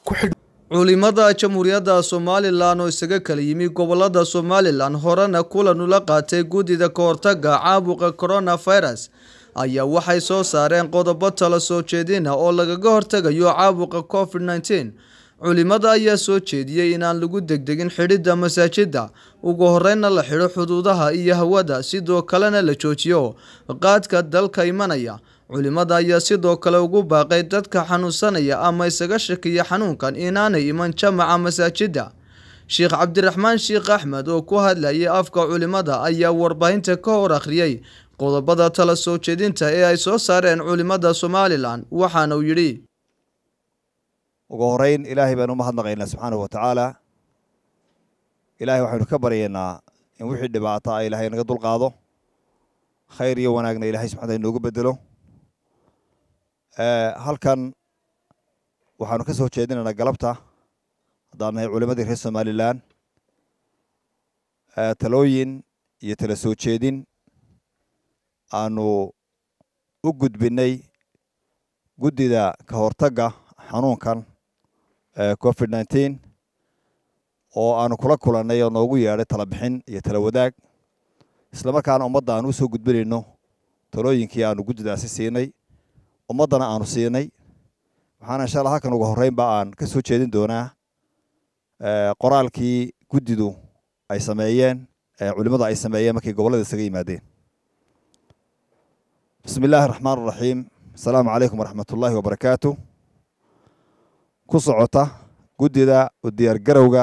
ku xidh culimada jamhuuriyadda somalilan oo isaga kala yimi gobolada somalilan horena kulan ula qaatay guddida ka hortaga caabuqa coronavirus ayaa waxay soo saareen qodobo tala soo jeedina oo lagaga hortagayo caabuqa covid nneteen culimada ayaa soo jeediyey inaan lagu degdegin xidhidda masaajida ugu horeyna la xidho xuduudaha iyo hawada sidoo kalena la joojiyo qaadka dalka imanaya culimada ayaa sidoo kale ugu baaqay dadka xanuunsanaya ama isaga shakiya xanuunkan inaanay iman jamaca masaajida sheekh cabdiraxmaan sheekh axmed oo ku hadlayay afka culimada ayaa warbaahinta ka hor akhriyey qodobada tala soo jeedinta ee ay soo saareen culimada somalilan waxaana uu yidhi ugu horeyn ilaahay baanu umahadnaqaynaa subxaanahu wa tacaala ilaahay waxaynu ka baryaynaa in wixii dhibaata a ilaahay naga dulqaado khayr iyo wanaagna ilahay subxana wataala inoogu bedelo halkan waxaanu ka soo jeedinaynaa galabta haddaan nahay culimadii reer somalilan talooyin iyo tala soo jeedin aanu u gudbinay guddida ka hortagga xanuunkan covid nneteen oo aanu kula kulannay oo noogu yeedhay tala bixin iyo tala wadaag isla markaana ummadda aanu usoo gudbinayno talooyinkii aanu guddidaasi siinay ummaddana aanu siinay waxaana insha allah halkan ugu horreynba aan ka soo jeedin doonaa qoraalkii guddidu ay sameeyeen culimmadu ay sameeyeen markay gobollada isaga yimaadeen bismi illaahi araxmaan araxiim asalaamu calaykum waraxmat ullaahi wabarakaatu ku socota guddida u diyaargarowga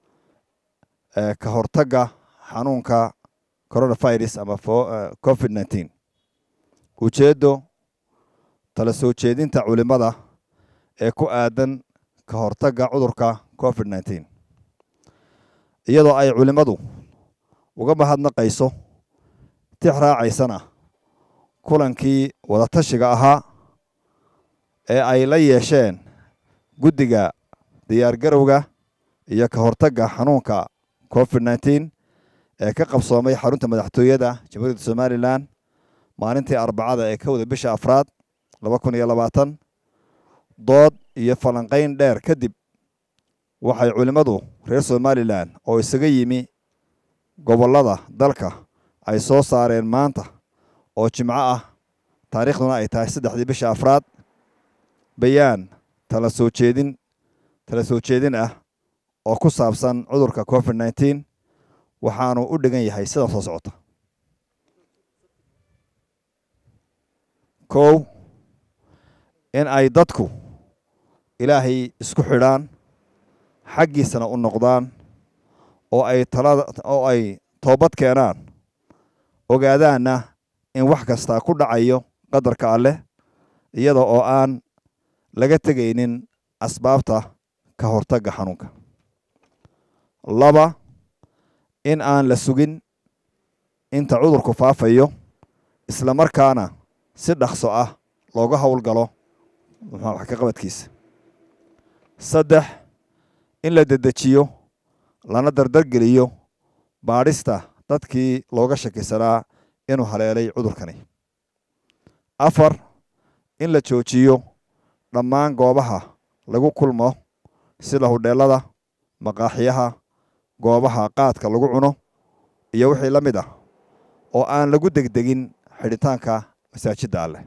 ka hortagga xanuunka coronavirus ama covid nneteen ujeeddo tala soo jeedinta culimada ee ku aadan ka hortagga cudurka covid nneteen iyadoo ay culimmadu uga mahadnaqayso tix raacaysana kulankii wadatashiga ahaa ee ay la yeesheen guddiga diyaargarowga iyo ka hortagga xanuunka covid nneteen ee ka qabsoomay xarunta madaxtooyada jamhuuriyadda somalilan maalintii arbacada ee ka wada bisha afraad laba kun iyo labaatan dood iyo falanqayn dheer kadib waxay culimmadu reer somalilan oo isaga yimi gobollada dalka ay soo saareen maanta oo jimco ah taariikhduna ay tahay saddexdii bisha afraad bayaan tala soo jeedin tala soo jeedin ah oo ku saabsan cudurka covid nneteen waxaanu u dhigan yahay sida soo socota kow in ay dadku ilaahay isku xidhaan xaggiisana u noqdaan oo ay talada oo ay toobad keenaan ogaadaanna in wax kastaa ku dhacayo qadarka alleh iyada oo aan laga tegaynin asbaabta ka hortagga xanuunka laba in aan la sugin inta cudurku faafayo isla markaana si dhaqso ah looga howlgalo wax ka qabadkiisa saddex in la dedejiyo lana dardargeliyo baadhista dadkii looga shakisanaa inuu haleelay cudurkani afar in la joojiyo dhammaan goobaha lagu kulmo sida hudheelada maqaaxiyaha goobaha qaadka lagu cuno iyo wixii la mid ah oo aan lagu degdegin xidhitaanka masaajidda alleh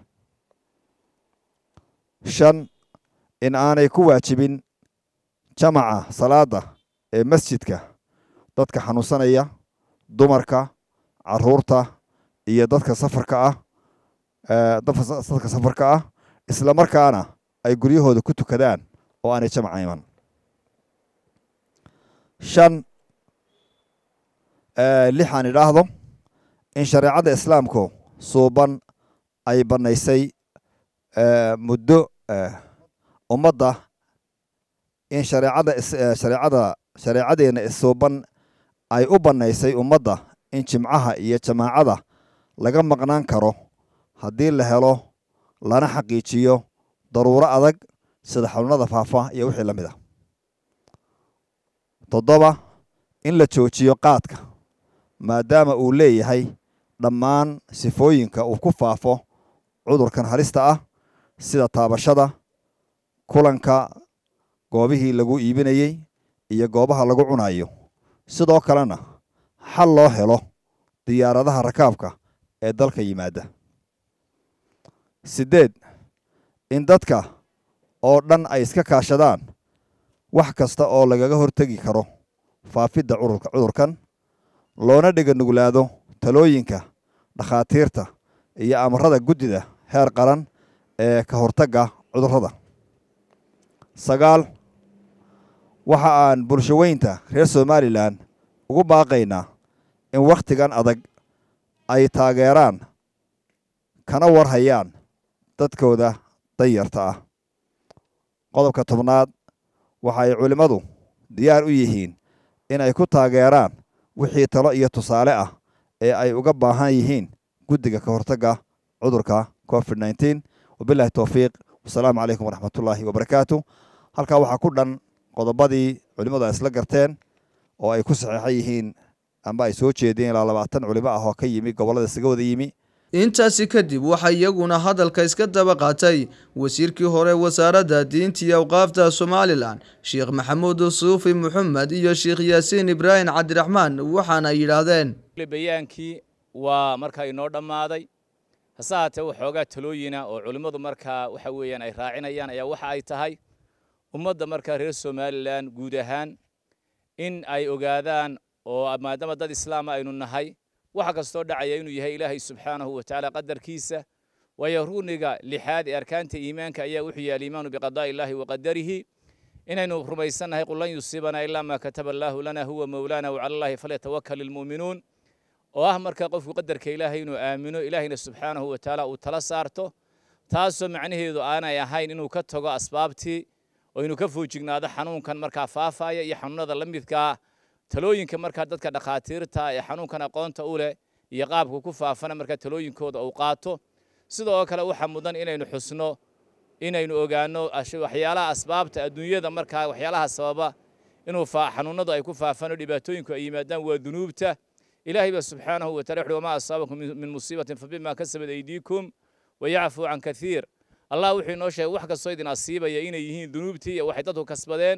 shan in aanay ku waajibin jamaca salaada ee masjidka dadka xanuunsanaya dumarka caruurta iyo dadka safarka ah dadka safarka ah isla markaana ay guryahooda ku tukadaan oo aanay jamaca iman shan lixaan idhaahdo in shareecadda islaamku suuban ay bannaysay muddo ummadda in shareecada shareecada shareecadeenna isuuban ay u bannaysay ummadda in jimcaha iyo jamaacada laga maqnaan karo haddii la helo lana xaqiijiyo daruuro adag sida xanuunada faafa iyo wixii la mid ah toddoba in la joojiyo qaadka maadaama uu leeyahay dhammaan sifooyinka uu ku faafo cudurkan halista ah sida taabashada kulanka goobihii lagu iibinayey iyo goobaha lagu cunayo sidoo kalena xal loo helo diyaaradaha rakaabka ee dalka yimaada siddeed in dadka oo dhan ay iska kaashadaan wax kasta oo lagaga hortegi karo faafidda cudurkan loona dhiga nuglaado talooyinka dhakhaatiirta iyo amarada guddida heer qaran ee ka hortagga cudurrada sagaal waxa aan bulshaweynta reer somalilan ugu baaqaynaa in wakhtigan adag ay taageeraan kana warhayaan dadkooda danyarta ah qodobka tobnaad waxa ay culimmadu diyaar u yihiin in ay ku taageeraan wixii talo iyo tusaale ah ee ay uga baahan yihiin guddiga ka hortagga cudurka covid nneteen wabilahi towfiiq wasalaamu calaykum waraxmatullaahi wabarakaatu halkaa waxaa ku dhan qodobadii culimmadu ay isla garteen oo ay ku saxeexan yihiin amba ay soo jeedeen ilaa labaatan culimo ah oo ka yimi gobollada isaga wada yimi intaasi kadib waxaa iyaguna hadalka iska daba qaatay wasiirkii hore wasaaradda diinta iyo awqaafta somalilan sheekh maxamuud suufi maxamed iyo sheekh yaasiin ibraahim cabdiraxmaan waxaana yidhaahdeen bayaankii waa markaa inoo dhammaaday hase haatee waxoogaa talooyina oo culimmadu markaa waxa weeyaan ay raacinayaan ayaa waxa ay tahay ummadda markaa reer somalilan guud ahaan in ay ogaadaan oo maadaama dad islaama aynu nahay waxa kastoo dhacaya inuu yahay ilaahay subxaanahu wa tacaala qadarkiisa waayo runiga lixaad ee arkaanta iimaanka ayaa wuxuu yahay aliimaanu biqadaa'i illaahi wa qadarihi inaynu rumaysannahay qul lan yusiibanaa ilaa maa kataba allaahu lana huwa mowlaana wacala allahi falyatawakkal ilmu'minuun oo ah markaa qofku qadarka ilaahay inuu aamino ilaahayna subxaanahu wa tacaala uu tala saarto taasoo macnaheedu aanay ahayn inuu ka tago asbaabtii oo inuu ka foojignaado xanuunkan markaa faafaaya iyo xanuunada la midkaa talooyinka markaa dadka dhakhaatiirta ee xanuunkan aqoonta u leh iyo qaabka ku faafana markaa talooyinkooda uu qaato sidoo kale waxaa mudan inaynu xusno inaynu ogaano waxyaalaha asbaabta adduunyada markaa waxyaalaha sababa inuu xanuunadu ay ku faafaan oo dhibaatooyinku ay yimaadaan waa dunuubta ilaahay ba subxaanahu wa tacala wuxuu wamaa asaabakum min musiibatin fabima kasabat aydiikum wayacfuu can kathiir allah wuxuu inoo sheegay wax kastoo idin asiibaya inay yihiin dunuubtii iyo waxay dadku kasbadeen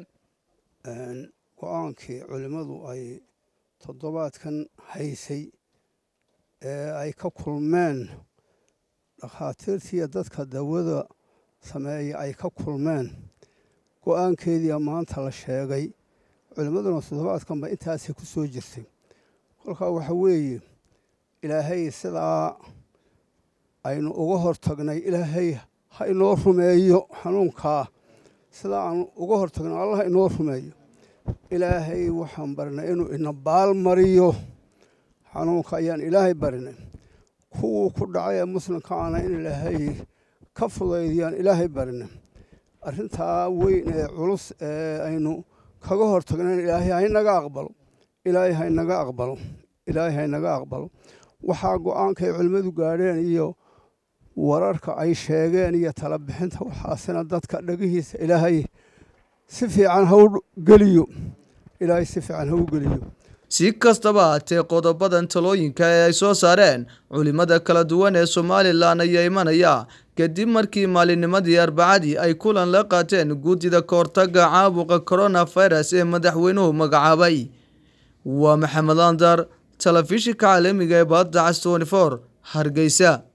go-aankii culimmadu ay toddobaadkan haysay ee ay ka kulmeen dhakhaatiirtiiyo dadka dawada sameeya ay ka kulmeen go-aankeediia maanta la sheegay culimmaduna toddobaadkanba intaasay ku soo jirtay kolkaa waxa weeye ilaahay sidaa aynu uga hortagnay ilaahay ha inoo rumeeyo xanuunkaa sidaa aanu uga hortagno allah inoo rumeeyo ilaahay waxaan barinay inuu ina baal mariyo xanuunka ayaan ilaahay barinay kuwuu ku dhacay ee muslimka ana in ilaahay ka fudaydiyaan ilaahay barinay arrintaa weyn ee culus ee aynu kaga hortagnayn ilaahay haynaga aqbalo ilaahay haynaga aqbalo ilaahay haynaga aqbalo waxaa go-aanka ay culimmadu gaadheen iyo wararka ay sheegeen iyo tala bixinta waxaasina dadka dhagihiisa ilaahay si fiican ha u geliyo ilaahay si fiican ha u geliyo si kastaba haatee qodobadan talooyinka ee ay soo saareen culimada kala duwan ee somalilan ayaa imanaya kadib markii maalinnimadii arbacadii ay kulan la qaateen guddida kahortaga caabuqa coronavirus ee madaxweynuhu magacaabay waa maxamed andar telefishinka caalamiga ee baadda cas twenty four hargeysa